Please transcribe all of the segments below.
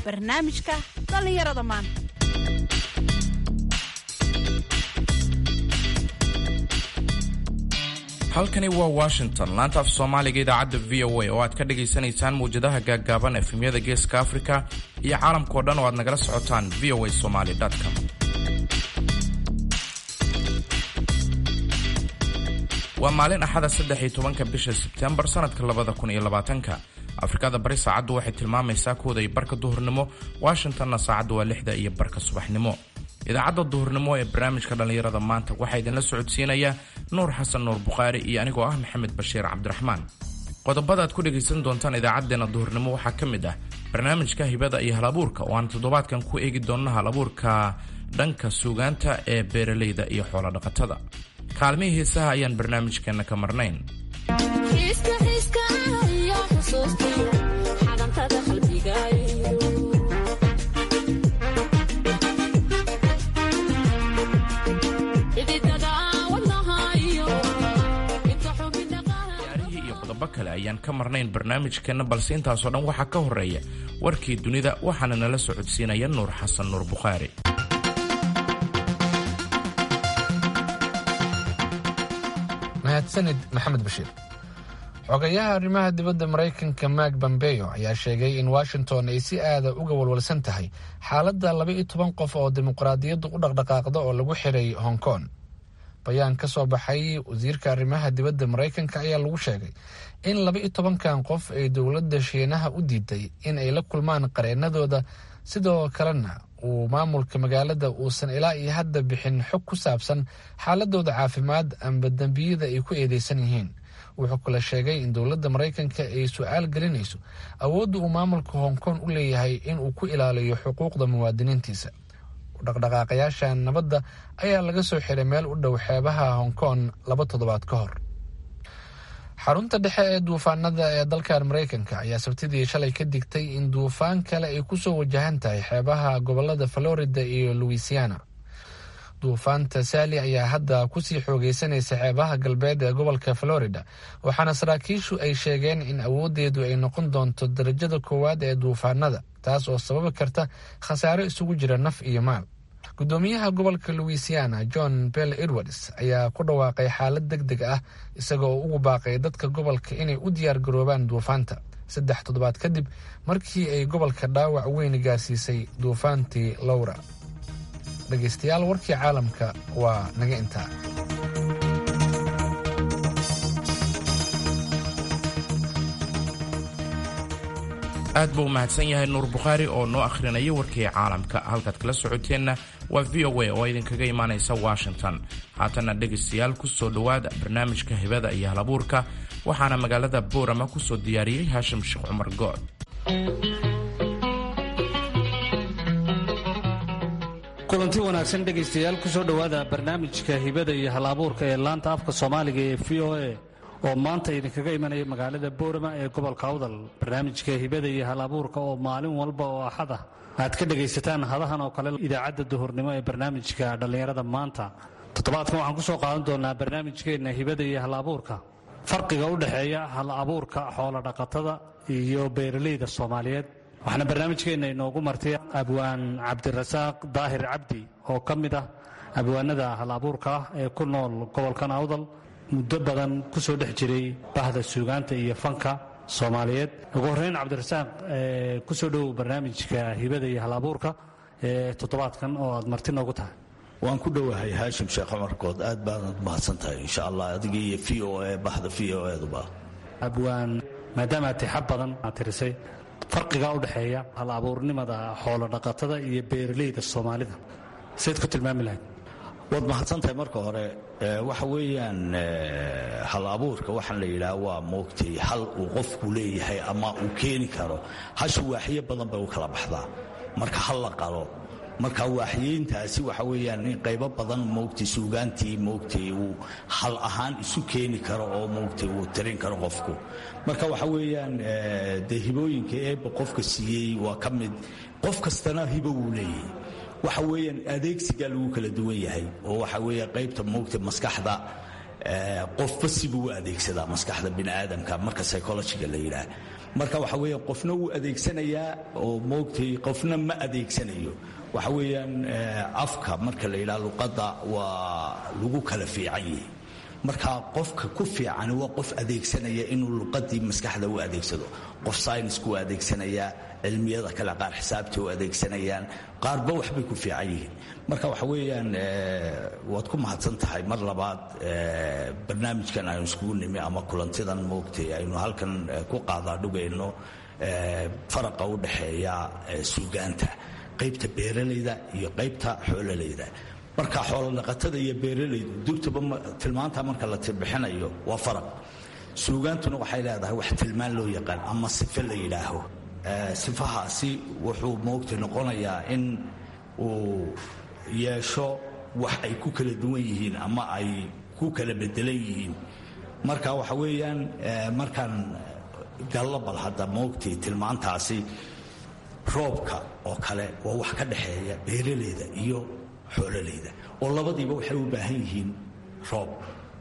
barnaamijka dhallinyarada maanta halkani waa washington laanta af soomaaliga idaacadda v o a oo aad ka dhagaysanaysaan mawjadaha gaaggaaban efemyada geeska afrika iyo caalamkao dhan oo aad nagala socotaan v o a somaly com waa maalin axada saddex iyo tobanka bisha sebtembar sanadka labada kun iyo labaatanka afrikada bari saacaddu waxay tilmaamaysaa kooda iyo barka duhurnimo washingtonna saacaddu waa lixda iyo barka subaxnimo idaacadda duhurnimo ee barnaamijka dhallinyarada maanta waxaa idinla socodsiinaya nuur xasan nuur bukhaari iyo anigoo ah maxamed bashiir cabdiraxmaan qodobada aad ku dhegaysan doontaan idaacaddeenna duhurnimo waxaa ka mid ah barnaamijka hibada iyo halabuurka oo aan toddobaadkan ku eegi doonno halabuurka dhanka suugaanta ee beeralayda iyo xoolodhaqatada kaalmihii heesaha ayaan barnaamijkeenna ka marnayn ciyaarihii iyo qodobo kale ayaan ka marnayn barnaamijkeenna balse intaasoo dhan waxaa ka horeeya warkii dunida waxaana nala socodsiinaya nuur xasan nuur bukhaari mahadsanid maxamed bashiir xogayaha arrimaha dibadda maraykanka mak bambeyo ayaa sheegay in washington ay si aada uga walwalsan tahay xaaladda laba iyo toban qof oo dimuqraadiyaddu u dhaqdhaqaaqda oo lagu xiray hong kong bayaan ka soo baxay wasiirka arrimaha dibadda maraykanka ayaa lagu sheegay in laba iyo tobankan qof ay dowladda shiinaha u diiday in ay la kulmaan qareennadooda sidoo kalena uu maamulka magaalada uusan ilaa iyo hadda bixin xog ku saabsan xaaladooda caafimaad amba dembiyada ay ku eedeysan yihiin wuxuu kale sheegay in dowladda maraykanka ay su-aal gelinayso awoodda uu maamulka hong kong u leeyahay in uu ku ilaaliyo xuquuqda muwaadiniintiisa dhaqdhaqaaqayaasha nabadda ayaa laga soo xiray meel u dhow xeebaha hong kong laba toddobaad ka hor xarunta dhexe ee duufaanada ee dalkan maraykanka ayaa sabtidii shalay ka digtay in duufaan kale ay kusoo wajahan tahay xeebaha gobolada florida iyo louisiana duufaanta saali ayaa hadda kusii xoogeysanaysa xeebaha galbeed ee gobolka florida waxaana saraakiishu ay sheegeen in awoodeedu ay noqon doonto darajada koowaad ee duufaanada taas oo sababi karta khasaaro isugu jira naf iyo maal gudoomiyaha gobolka louisiana john bell edwards ayaa ku dhawaaqay xaalad deg deg ah isagoo ugu baaqay dadka gobolka inay u diyaar garoobaan duufaanta saddex toddobaad kadib markii ay gobolka dhaawac weyn gaarsiisay duufaantii lowra dhegaystayaal warkii caalamka waa naga intaa aad buu u mahadsan yahay nuur bukhaari oo noo akhrinaya warkii caalamka halkaad kala socoteenna waa v o a oo idinkaga imaanaysa washington haatanna dhegaystayaal ku soo dhowaada barnaamijka hibada iyo halabuurka waxaana magaalada boorama ku soo diyaariyey haashim sheekh cumar good kulanti wanaagsan dhegaystayaal ku soo dhowaada barnaamijka hibada iyo halabuurka ee laanta afka soomaaliga ee v o a oo maanta idinkaga imanaya magaalada boorama ee gobolka awdal barnaamijka hibada iyo hal abuurka oo maalin walba oo axad ah aad ka dhegaysataan hadahan oo kale idaacadda duhurnimo ee barnaamijka dhallinyarada maanta toddobaadkan waxaan ku soo qaadan doonaa barnaamijkeenna hibada iyo hal abuurka farqiga u dhexeeya hal abuurka xoolodhaqatada iyo beeralayda soomaaliyeed waxaana barnaamijkeenna inoogu martay abwaan cabdirasaaq daahir cabdi oo ka mid ah abwaanada hal abuurka ah ee ku nool gobolkan awdal muddo badan ku soo dhex jiray bahda suugaanta iyo fanka soomaaliyeed ugu horreyn cabdirasaaq ku soo dhowow barnaamijka hibada iyo hal abuurka ee toddobaadkan oo aad marti noogu tahay waan ku dhowahay haashim sheekh cumar good aad baanad mahadsan tahay insha allah adiga iyo v o a bahda v o eduba abwaan maadaama aad tixab badan aad tirisay farqigaa u dhexeeya hal abuurnimada xoolo dhaqatada iyo beeralayda soomaalida sayd ku tilmaami lahayd waad mahadsantahay marka hore waxa weeyaan hal abuurka waxaan la yidhaha waa moogtay hal uu qofku leeyahay ama uu keeni karo hashu waaxyo badan bay u kala baxdaa marka hal la qalo marka waaxyeyntaasi waxa weeyaan in qaybo badan moogtay suugaantii moogtay uu hal ahaan isu keeni karo oo moogtay uu tirin karo qofku marka waxa weeyaan dee hibooyinka eebba qofka siiyey waa ka mid qof kastana hibo wuu leeyahay waxa weeyaan adeegsigaa lagu kala duwan yahay oo waxa weeya qaybta moogta maskaxda qofba sibuu u adeegsadaa maskaxda bini aadamka marka psychologiga la yidhaah marka waxa weeyaan qofna wuu adeegsanayaa oo moogtay qofna ma adeegsanayo waxa weeyaan afka marka la yidhaha luqadda waa lagu kala fiican yihi marka qofka ku fiican waa qof adeegsanaya inuu luqadii maskaxda u adeegsado qof synisku u adeegsanayaa cilmiyada kale qaar xisaabta u adeegsanayaan qaarba waxbay ku fiican yihiin marka waxa weeyaan waad ku mahadsan tahay mar labaad barnaamijkan aynu iskugu nimi ama kulantidan moogtay aynu halkan ku qaadaadhugayno faraqa u dhexeeya suugaanta qaybta beeralayda iyo qaybta xoololayda marka xoolodhaqatada iyo beeralaydu dugtaba tilmaanta marka la tirbixinayo waa faraq suugaantuna waxay leedahay wax tilmaan loo yaqaan ama sife la yidhaaho sifahaasi wuxuu moogta noqonayaa in uu yeesho wax ay ku kala duwan yihiin ama ay ku kala bedelan yihiin marka waxa weeyaan markaan gallabal hadda moogtay tilmaantaasi roobka oo kale waa wax ka dhexeeya beeralayda iyo xoololayda oo labadiiba waxay u baahan yihiin roob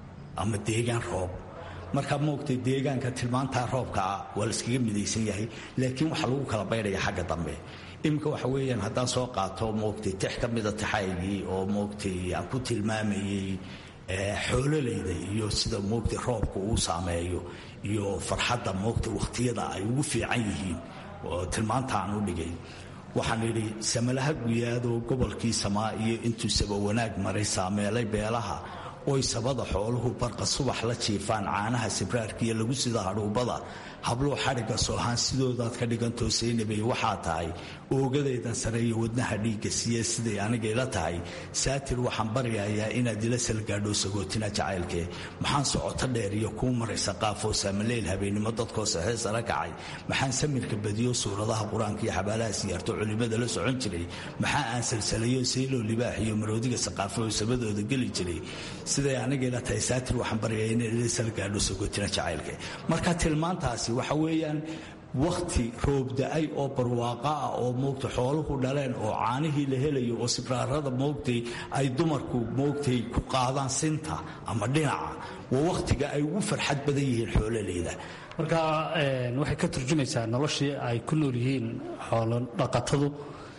ama deegaan roob marka moogtay deegaanka tilmaantaa roobka ah waa la iskaga midaysan yahay laakiin waxaa lagu kala baydhaya xagga dambe iminka waxa weeyaan haddaan soo qaato moogtay tix ka mida taxaygii oo moogtay aan ku tilmaamayey xoololayda iyo sida moogtay roobka uu saameeyo iyo farxadda moogtay wakhtiyada ay ugu fiican yihiin oo tilmaanta aan u dhigay waxaan idhi samalaha guyaadoo gobolkii samaa iyo intuu saba wanaag maray saameelay beelaha oy sabada xooluhu barqa subax la jiifaan caanaha sibraarkiiyo lagu sida hadhuubada habluu xadhigga soohaan sidoodaad ka dhigantoo saynabay waxaa tahay oogadaydan sareeyo wadnaha dhiigga siiya siday anigayla tahay saatir waxaan baryayaa inaad ila salgaadho sagootina jacaylkee maxaan socoto dheer iyo kuu maraysa qaafoo saamaleyl habeennimo dadkoo saxee sara kacay maxaan samirka badiyo suuradaha qur-aanka iyo xabaalaha siyaarto culimada la socon jiray maxaa aan salsalayo sayloo libaax iyo maroodiga saqaafo oo sabadooda geli jiray siday anigayla tahay saatir waxaan baryayaa inaad ila salgaadho sagootina jacaylkee marka tilmaantaasi waxa weeyaan wakhti roobda-ay oo barwaaqa ah oo moogtay xooluhu dhaleen oo caanihii la helayo oo sibraarada moogtay ay dumarku moogtay ku qaadaan sinta ama dhinaca waa wakhtiga ay ugu farxad badan yihiin xoololeyda marka waxay ka turjumaysaa noloshii ay ku nool yihiin xoolo dhaqatadu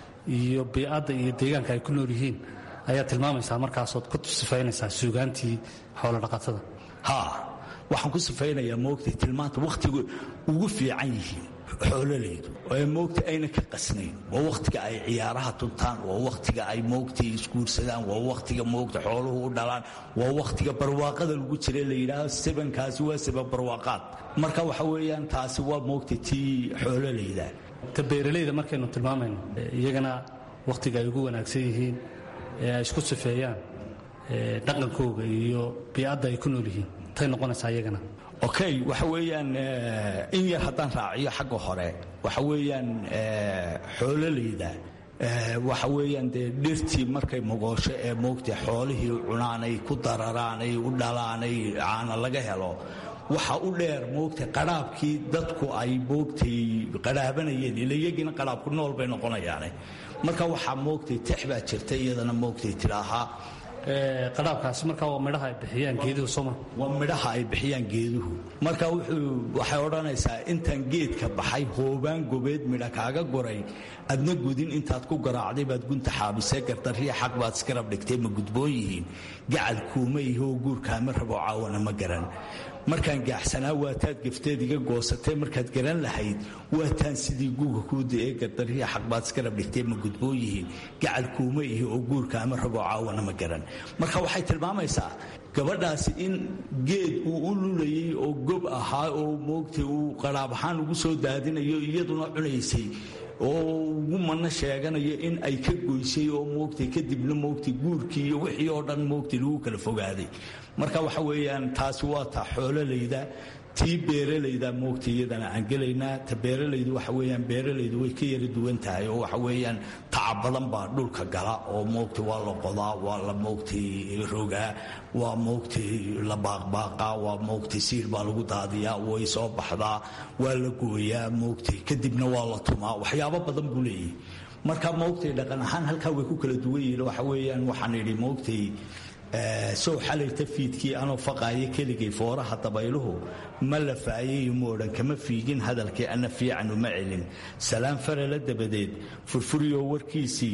iyo biicadda iyo deegaanka ay ku nool yihiin ayaa tilmaamaysaa markaasood ku sifaynaysaa suugaantii xoolo dhaqatada ha waxaan ku sifaynayaa moogtay tilmaanta wakhtiga ugu fiican yihiin xoololaydu ee moogta ayna ka qasnayn waa wakhtiga ay ciyaaraha tuntaan waa wakhtiga ay moogtay isguursadaan waa wakhtiga moogta xooluhu u dhalaan waa wakhtiga barwaaqada lagu jira la yidhaahdo sabankaasi waa saban barwaaqaad marka waxa weeyaan taasi waa moogtay tii xoololayda ta beeralayda markaynu tilmaamayno iyagana wakhtiga ay ugu wanaagsan yihiin ee ay isku sifeeyaan dhaqankooga iyo biicadda ay ku nool yihiin tay noqonaysaa iyagana okay waxa weeyaan in yar haddaan raaciyo xagga hore waxa weeyaan xoololayda waxa weeyaan dee dhirtii markay mogoosho ee moogtay xoolihii cunaanay ku dararaanay u dhalaanay caana laga helo waxa u dheer moogtay qadhaabkii dadku ay moogtay qadhaabanayeen ila iyagiina qadhaabku nool bay noqonayaane marka waxaa moogtay tex baa jirta iyadana moogtay tidhaahaa qadhaabkaasi marka waa midhaha ay bixiyaan geeduhu sooma waa midhaha ay bixiyaan geeduhu marka wuxuu waxay odhanaysaa intaan geedka baxay hoobaan gobeed midha kaaga goray adna gudin intaad ku garaacday baad gunta xaabisee gardarriya xaq baad iskarab dhigtay ma gudboon yihiin gacal kuuma ihoo guurkaama rabo caawana ma garan markaan gaaxsanaa waataad gafteed iga goosatee markaad garan lahayd waataan sidii guuga kuu daee gardarriya xaq baad iskarab dhigtee ma gudboon yihiin gacal kuuma ihi oo guurkaama rabo caawana ma garan marka waxay tilmaamaysaa gabadhaasi in geed uu u lulayay oo gob ahaa oo moogtay uu qaraab ahaan ugu soo daadinayo iyaduna cunaysay oo ugu manno sheeganayo in ay ka goysay oo moogtay kadibna moogtay guurkii iyo wixii oo dhan moogtay lagu kala fogaaday marka waxa weeyaan taasi waa ta xoololayda tii beeralayda moogtay iyadana aan gelaynaa ta beeralaydu waxa weeyaan beeralaydu way ka yara duwan tahay oo waxa weeyaan tacab badan baa dhulka gala oo moogtay waa la qodaa waa la moogtay rogaa waa moogtay la baaqbaaqaa waa moogtay siir baa lagu daadiyaa way soo baxdaa waa la gooyaa moogtay kadibna waa la tumaa waxyaabo badan buu leeyahay marka moogtay dhaqan ahaan halkaa way ku kala duwan yihiin waxa weeyaan waxaan idhi moogtay sow xalayta fiidkii anoo faqaayo keligay fooraha dabayluhu ma la faayayo moodhan kama fiigin hadalkii ana fiican uma celin salaan farala dabadeed furfuriyoo warkiisii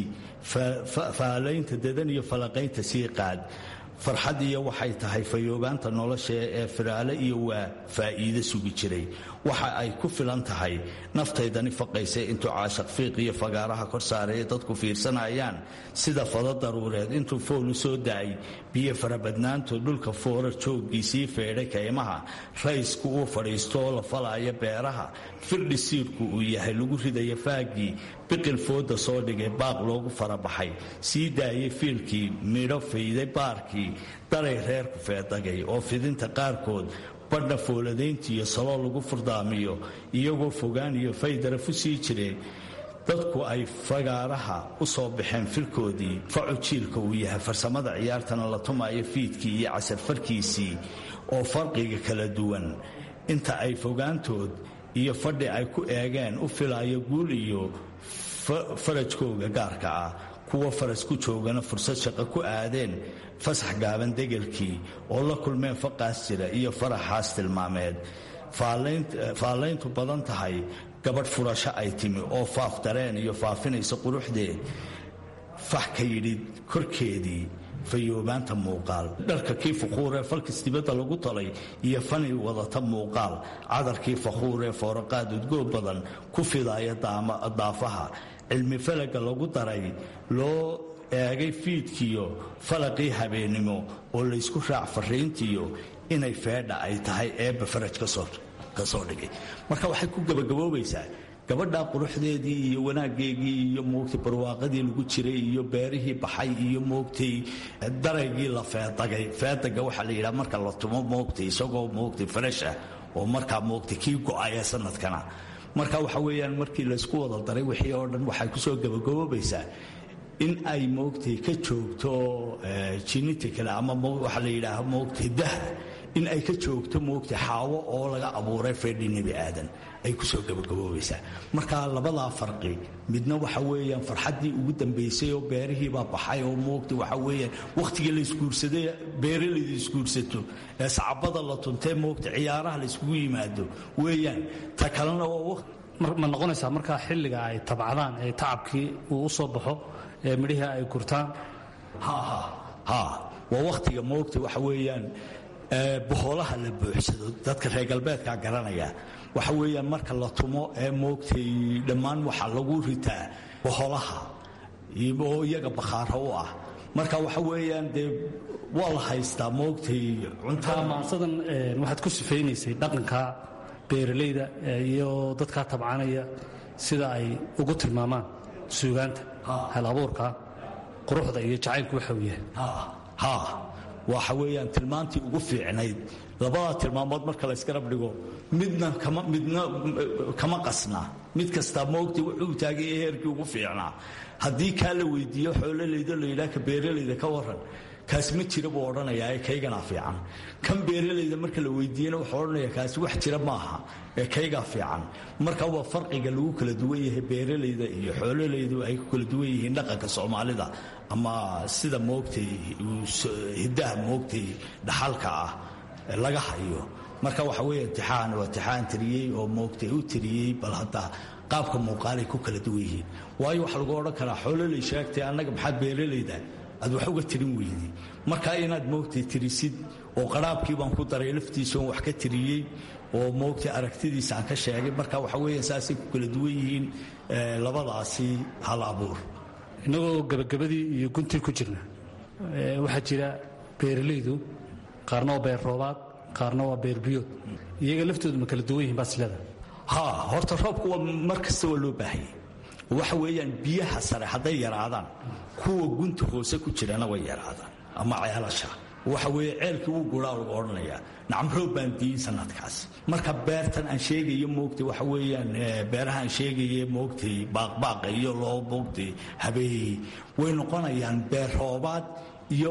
faalaynta dadan iyo falaqaynta sii qaad farxad iyo waxay tahay fayoobaanta nolosha ee firaale iyo waa faa'iide sugi jiray waxa ay ku filan tahay naftaydani faqaysay intuu caashaq fiiq iyo fagaaraha kor saareeya dadku fiirsanayaan sida fado daruureed intuu fool u soo da'ay biyo farabadnaantu dhulka foorar jooggiisii feedhay kaymaha raysku uu fadhiisto oo la falaayo beeraha firdhi siirku uu yahay lagu ridaya faaggii biqil fooda soo dhigay baaq loogu farabaxay sii daayay fiilkii midho fayday baarkii daray reerku feedagay oo fidinta qaarkood badha fooladayntiiyo saloo lagu furdaamiyo iyagoo fogaan iyo faydarafu sii jireen dadku ay fagaaraha u soo baxeen filkoodii facu jiilka uu yahay farsamada ciyaartana la tumayo fiidkii iyo casarfarkiisii oo farqiga kala duwan inta ay fogaantood iyo fadhi ay ku eegeen u filayo guul iyo farajkooga gaarka ah kuwa faras ku joogana fursad shaqo ku aadeen fasax gaaban degelkii oo la kulmeen faqaas jira iyo faraxaas tilmaameed faallayntu badan tahay gabadh furasho ay timi oo faaf dareen iyo faafinaysa quruxdeed fax ka yidhi korkeedii fayoobaanta muuqaal dharka kii fakhuuree falkis dibadda lagu talay iyo fani wadata muuqaal cadarkii fakhuuree fooraqaad udgoog badan ku fidaaya daafaha cilmi falaga lagu daray loo eegay fiidkiyo falaqii habeennimo oo laysku raac fariintiyo inay feedha ay tahay eebba faraj ka soo dhigay marka waxay ku gabagaboobaysaa gabadhaa quruxdeedii iyo wanaaggeegii iyo moogtay barwaaqadii lagu jiray iyo beerihii baxay iyo moogtay daraygii la feedagay feedaga waxaa la yidhaha marka la tumo moogtay isagoo moogtay farash ah oo markaa moogtay kii go-aya sanadkana marka waxa weeyaan markii laysku wada daray wixii oo dhan waxay kusoo gabagaboobaysaa in ay moogtay ka joogto geneticale ama waxaa la yidhaaha moogtay dah in ay ka joogto moogtay xaawo oo laga abuuray feedhi nebi aadan ay kusoo gabagaboobaysaa marka labadaa farqi midna waxa weeyaan farxaddii ugu dambaysay oo beerihiibaa baxay oo moogtay waxa weeyaan wakhtigii la isguursaday beeralayda isguursato ee sacabada la tuntee moogtay ciyaaraha la iskugu yimaado weeyaan ta kalena waa ma noqonaysaa markaa xilliga ay tabcadaan ee tacabkii uu u soo baxo ee midhihii ay gurtaan ha waa wakhtiga moogtay waxa weeyaan bohoolaha la buuxsado dadka reer galbeedkaa garanaya waxa weeyaan marka la tumo ee moogtay dhammaan waxaa lagu ritaa boholaha oo iyaga bakhaaro u ah marka waxa weeyaan dee waa la haystaa moogtay cuntaa maansadan waxaad ku sifaynaysay dhaqanka beeralayda iyo dadkaa tabcanaya sida ay ugu tilmaamaan suugaanta hal abuurka quruxda iyo jacaylku waxa uu yahay ha waxa weeyaan tilmaantii ugu fiicnayd labadaa tilmaamood marka la ysgarab dhigo midna midna kama qasna mid kastaa moogtay wuxuu taagay ee heerkii ugu fiicnaa haddii kaa la weydiiyo xoololayda la yidhaha ka beeralayda ka waran kaasi ma jira buu odhanayaa ee kayganaa fiican kan beeralayda marka la weydiiyena wuxuu odhanayaa kaasi wax jira maaha ee kaygaa fiican marka waa farqiga lagu kala duwan yahay beeralayda iyo xoololaydu ay ku kala duwan yihiin dhaqanka soomaalida ama sida moogtay hiddaha moogtay dhaxalka ah laga hayo marka waxa weeye tixaan waa tixaan tiriyey oo moogtay u tiriyey bal hadda qaabka muuqaalay ku kala duwan yihiin waayo waxa lagu odhan karaa xoololay sheegtay annaga maxaad beeralayda aad wax uga tirin weyday marka inaad moogtay tirisid oo qaraabkii baan ku daray laftiisa oon wax ka tiriyey oo moogtay aragtidiisa aan ka sheegay marka waxa weeya saasay ku kala duwan yihiin labadaasi hal abuur innagoo gabagabadii iyo guntii ku jirna waxaa jira beeralaydu qaarna waa beer roobaad qaarna waa beer biyood iyaga laftoodu ma kala duwan yihiin baasilada ha horta roobku waa mar kasta waa loo baahayay waxa weeyaan biyaha sare hadday yaraadaan kuwa gunta hoose ku jirana way yaraadaan ama ceelasha waxa weeye ceelkii wuu guraa lagu odhanayaa nacam roob baan diin sanadkaas marka beertan aan sheegayo moogtay waxa weeyaan beeraha aan sheegaye moogtay baaqbaaqa iyo loo moogtay habeeyey way noqonayaan beer roobaad iyo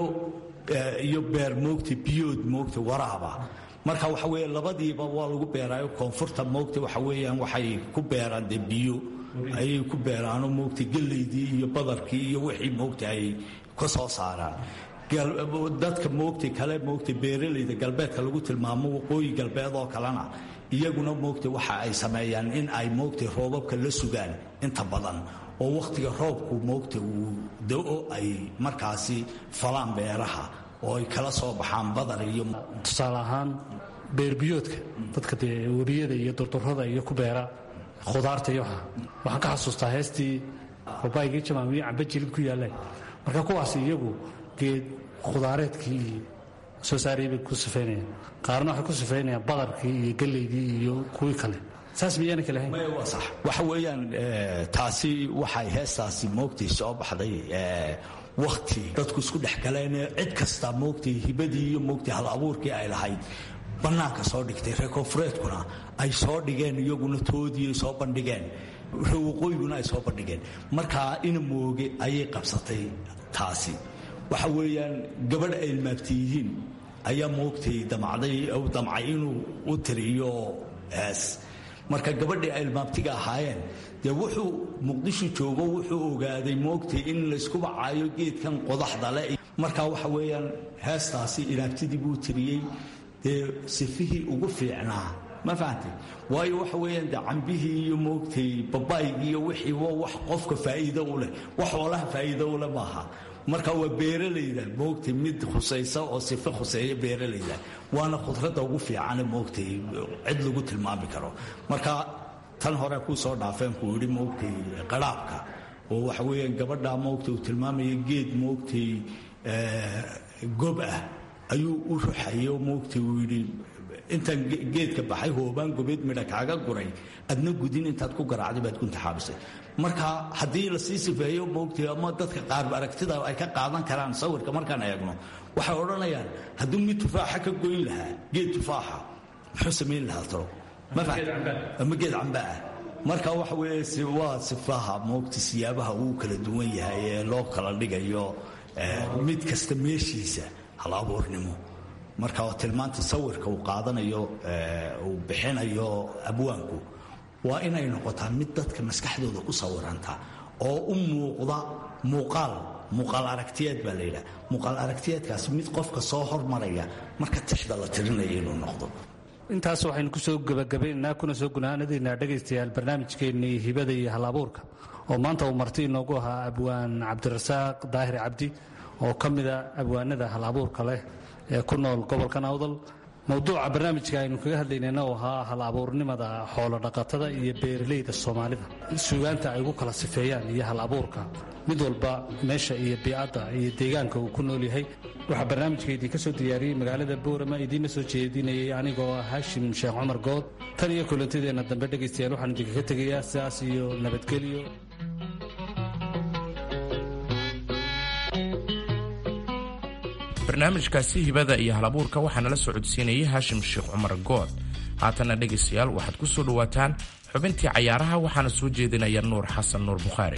iyo beer moogtay biyood moogtay waraaba marka waxa weeye labadiiba waa lagu beeraayo koonfurta moogtay waxa weeyaan waxay ku beeraan dee biyo ayay ku beeraano moogtay gellaydii iyo badarkii iyo wixii moogtay ay ka soo saaraan dadka moogtay kale moogtay beeralayda galbeedka lagu tilmaamo waqooyi galbeed oo kalena iyaguna moogtay waxa ay sameeyaan in ay moogtay roobabka la sugaan inta badan oo wakhtiga roobku moogtay uu da-o ay markaasi falaan beeraha oo ay kala soo baxaan badar iyo tusaale ahaan beerbiyoodka dadka dee webiyada iyo durdurada iyo ku beera khudaarta iyo waxa waxaan ka xasuustaa heestii babaygii jamaamiyo camba jilib ku yaallaan marka kuwaas iyagu geed khudaareedkii iyo soo saarayay bay ku sifeynayaan qaarna waxay ku sifeynayaan badarkii iyo gellaydii iyo kuwii kale saas miyaana kale hayn waa sax waxa weeyaan taasi waxay heestaasi moogtay soo baxday wakhti dadku isku dhex galeen cid kasta moogtay hibadii iyo moogtay hal abuurkii ay lahayd bannaanka soo dhigtay reer koonfureedkuna ay soo dhigeen iyaguna toodii ay soo bandhigeen reer waqooyiguna ay soo bandhigeen markaa ina mooge ayay qabsatay taasi waxa weeyaan gabadh ay ilmaabti yihiin ayaa moogtay damacday damcay inuu u tiriyo hees marka gabadhii ay ilmaabtiga ahaayeen dee wuxuu muqdisho joogo wuxuu ogaaday moogtay in laysku bacaayo geedkan qodaxda le marka waxa weeyaan heestaasi ilaabtidii buu tiriyey dee sifihii ugu fiicnaa ma fahamtay waayo waxa weeyaan dee cambihii iyo moogtay babaygii iyo wixii waa wax qofka faa'iido u leh wax oolaha faa'iido u leh maaha marka waa beeralayda moogtay mid khusaysa oo sife khuseeya beeralayda waana khudradda ugu fiicane moogtay cid lagu tilmaami karo marka tan hore kuu soo dhaafeen kuu yidhi moogtay qaraabka oo waxa weeyaan gabadha moogtay uu tilmaamaya geed moogtay gob ah ayuu u ruxayo moogtay uu yidhi intaan geedka baxay hoobaan gobeed midha kaaga guray adna gudin intaad ku garaacday baad ku intaxaabisay marka haddii lasii sifeeyo moogtay ama dadka qaar aragtida ay ka qaadan karaan sawirka markaan eegno waxay odhanayaan hadduu mid tufaaxa ka goyn lahaa geed tufaaxa muxuu samayn lahaa talo ama geed camba ah marka waxa weeye waa sifaha moogta siyaabaha uu kala duwan yahay ee loo kala dhigayo mid kasta meeshiisa hal abuurnimo marka tilmaanta sawirka uu qaadanayo uu bixinayo abwaanku waa inay noqotaa mid dadka maskaxdooda ku sawiranta oo u muuqda muuqaal muuqaal aragtiyeed baa la yidhaha muuqaal aragtiyeedkaasi mid qofka soo hormaraya marka tixda la tirinaya inuu noqdo intaas waxaynu kusoo gebagabaynaynaa kuna soo gunaanadaynaa dhegaystayaal barnaamijkeennii hibada iyo hal abuurka oo maanta uu marti inoogu ahaa abwaan cabdirasaaq daahir cabdi oo ka mida abwaanada hal abuurka leh ee ku nool gobolkan awdal mowduuca barnaamijka aynu kaga hadlaynayna uu ahaa hal abuurnimada xoolo dhaqatada iyo beeralayda soomaalida suugaanta ay ugu kala sifeeyaan iyo hal abuurka mid walba meesha iyo biicadda iyo deegaanka uu ku nool yahay waxaa barnaamijka idinka soo diyaariyey magaalada boorama idiinna soo jeedinayay anigoo ah haashim sheekh cumar good tan iyo kulantideenna dambe dhegaystayaal waxaan idinkaga tegayaa sidaas iyo nabadgelyo barnaamijkaasi hibada iyo halabuurka waxaa nala socodsiinayay haashim sheekh cumar good haatanna dhegaystayaal waxaad ku soo dhowaataan xubintii cayaaraha waxaana soo jeedinaya nuur xasan nuur bukhaari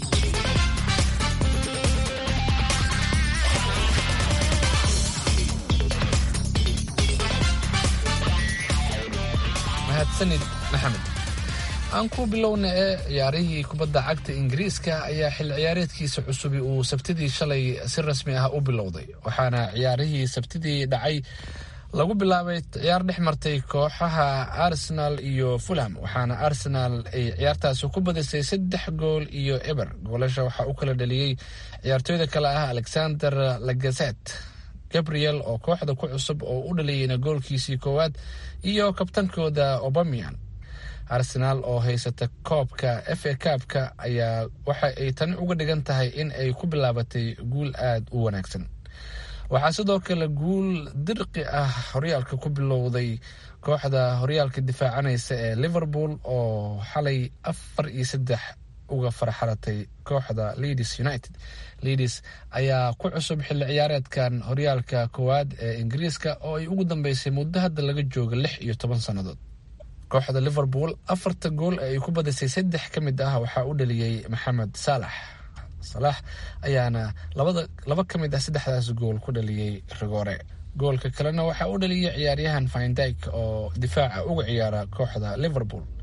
mahadsanid maxamed aan ku bilowna ee ciyaarihii kubadda cagta ingiriiska ayaa xil ciyaareedkiisa cusubi uu sabtidii shalay si rasmi ah u bilowday waxaana ciyaarihii sabtidii dhacay lagu bilaabay ciyaar dhex martay kooxaha arsenal iyo fulham waxaana arsenal ay ciyaartaasi ku badisay saddex gool iyo eber goolasha waxaa u kala dhaliyey ciyaartooyda kale ah alexander lagazet gabriel oo kooxda ku cusub oo u dhaliyeyna goolkiisii koowaad iyo kabtankooda obamian arsenaal oo haysata koobka f a kaabka ayaa waxa ay tani uga dhigan tahay in ay ku bilaabatay guul aada u wanaagsan waxaa sidoo kale guul dirqi ah horyaalka ku bilowday kooxda horyaalka difaacanaysa ee liverpool oo xalay afar iyo saddex uga farxalatay kooxda leeds united leeds ayaa ku cusub xilli ciyaareedkan horyaalka koowaad ee ingiriiska oo ay ugu dambeysay muddo hadda laga jooga lix iyo toban sannadood kooxda liverpool afarta gool ee ay ku badisay saddex ka mid ah waxaa u dhaliyey maxamed saalax salaax ayaana labada laba ka mid ah saddexdaas gool ku dhaliyey rigoore goolka kalena waxaa u dhaliyey ciyaaryahan findyk oo difaaca uga ciyaara kooxda liverpool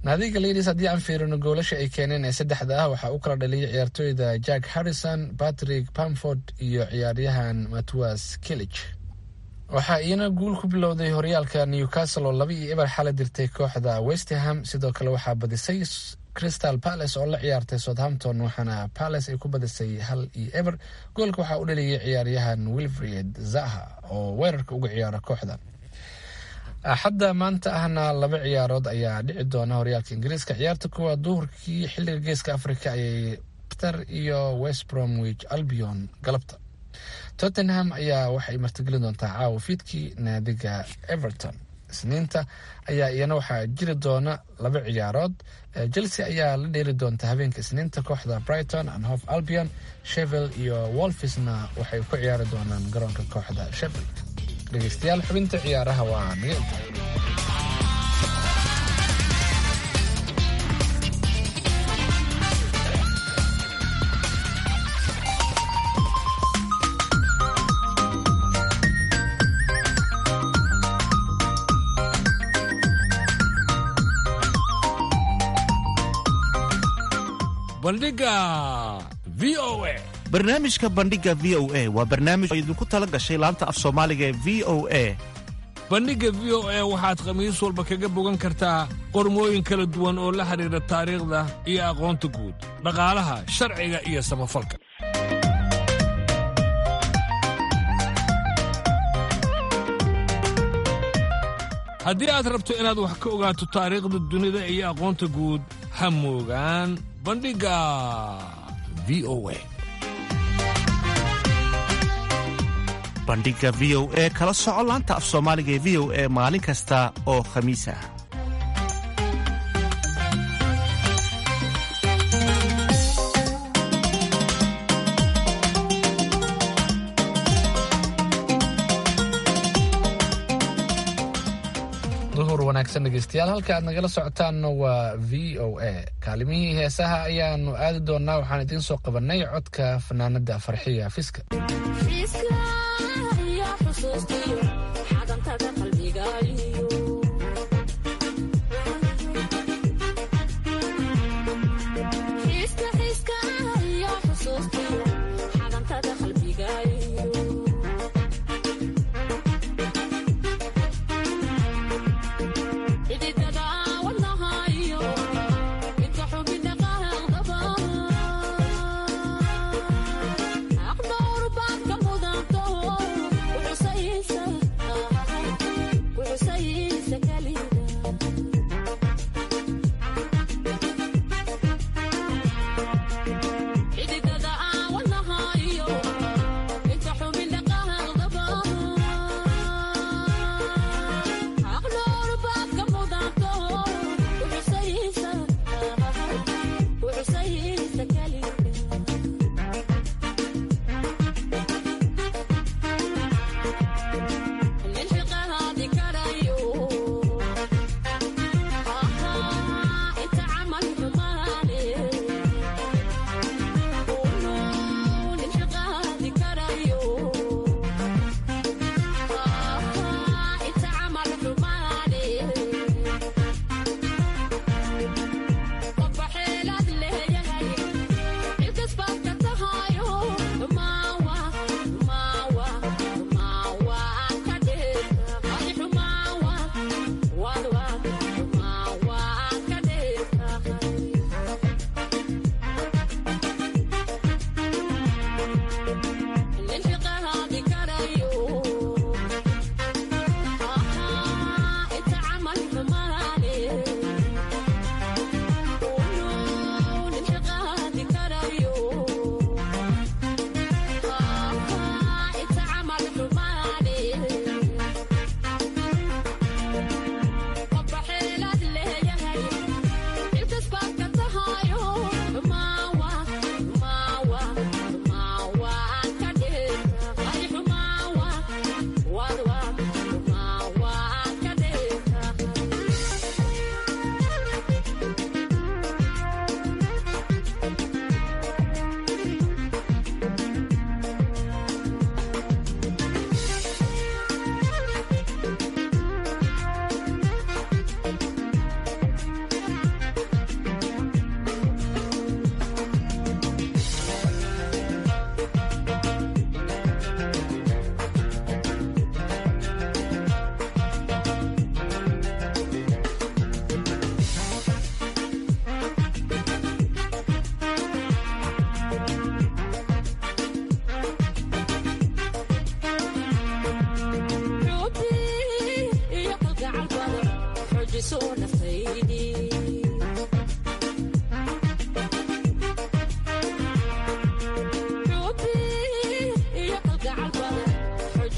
naadiga ladies haddii aan fiirino goolasha ay keeneen ee saddexda ah waxaa u kala dhaliyay ciyaartooyda jack harrison patrick pamford iyo ciyaaryahan matwas kilich waxaa iyana guul ku bilowday horyaalka newcastle oo laba iyo eber xala dirtay kooxda westerham sidoo kale waxaa badisay crystal palace oo la ciyaartay southampton waxaana palace ay ku badisay hal iyo eber goolka waxaa u dhaliyay ciyaaryahan wilfred zaha oo weerarka uga ciyaara kooxda axadda maanta ahna laba ciyaarood ayaa dhici doona horyaalka ingiriiska ciyaarta kuwa duhurkii xilliga geeska africa ayay ter iyo west bromwich albion galabta tottenham ayaa waxay martigelin doontaa caawa fiidkii naadiga everton isniinta ayaa iyana waxaa jiri doona laba ciyaarood chelsea ayaa la dheeri doonta habeenka isniinta kooxda brighton and hof albion shevel iyo wolfisna waxay ku ciyaari doonaan garoonka kooxda shevel dhegeystayaal xubinta ciyaaraha waa naga inta bandhiga v o a barnaamijka bandhiga v o a waa barnaamij oo idinku tala gashay laanta af soomaaliga ee v o a bandhigga v o a waxaad khamiis walba kaga bogan kartaa qormooyin kala duwan oo la xidhiidha taariikhda iyo aqoonta guud dhaqaalaha sharciga iyo samafalka haddii aad rabto inaad wax ka ogaato taariikhda dunida iyo aqoonta guud ha moogaan bandhigga v o a bandhiga v o e kala soco laanta af soomaaliga ee v o e maalin kasta oo khamiis ah duhur wanaagsan dhegeystayaal halka aad nagala socotaanna waa v o a kaalimihii heesaha ayaanu aadi doonaa waxaan idiin soo qabanay codka fanaanada farxiya fiska aqdawr baad ka mudanto wuxusaysa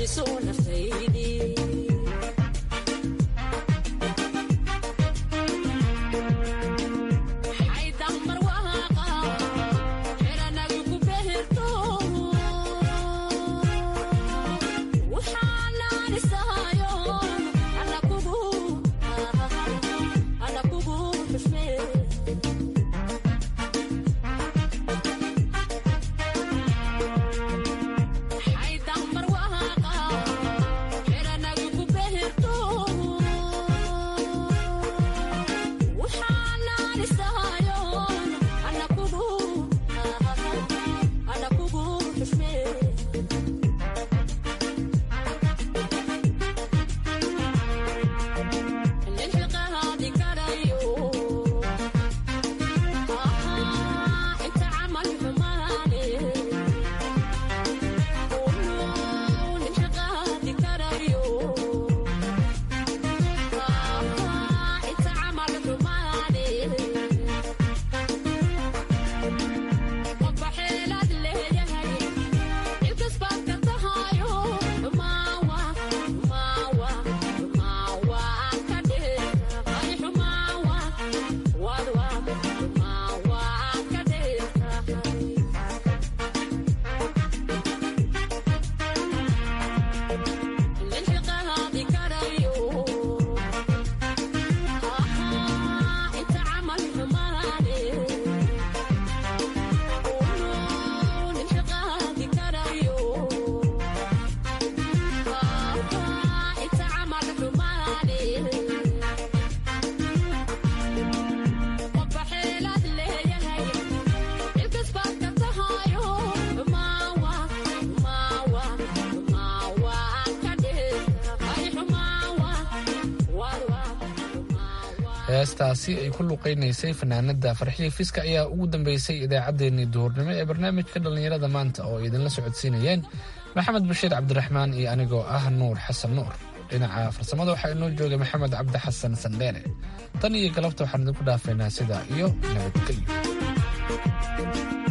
heestaasi ay ku luqaynaysay fanaanada farxiya fiska ayaa ugu dambeysay idaacaddeenii duhurnimo ee barnaamijka dhallinyarada maanta oo idinla socodsiinayeen maxamed bashiir cabdiraxmaan iyo anigoo ah nuur xasan nuur dhinaca farsamada waxaa inoo joogay maxamed cabdi xasan sandheere tan iyo galabta waxaan idinku dhaafaynaa sidaa iyo nabadgelyo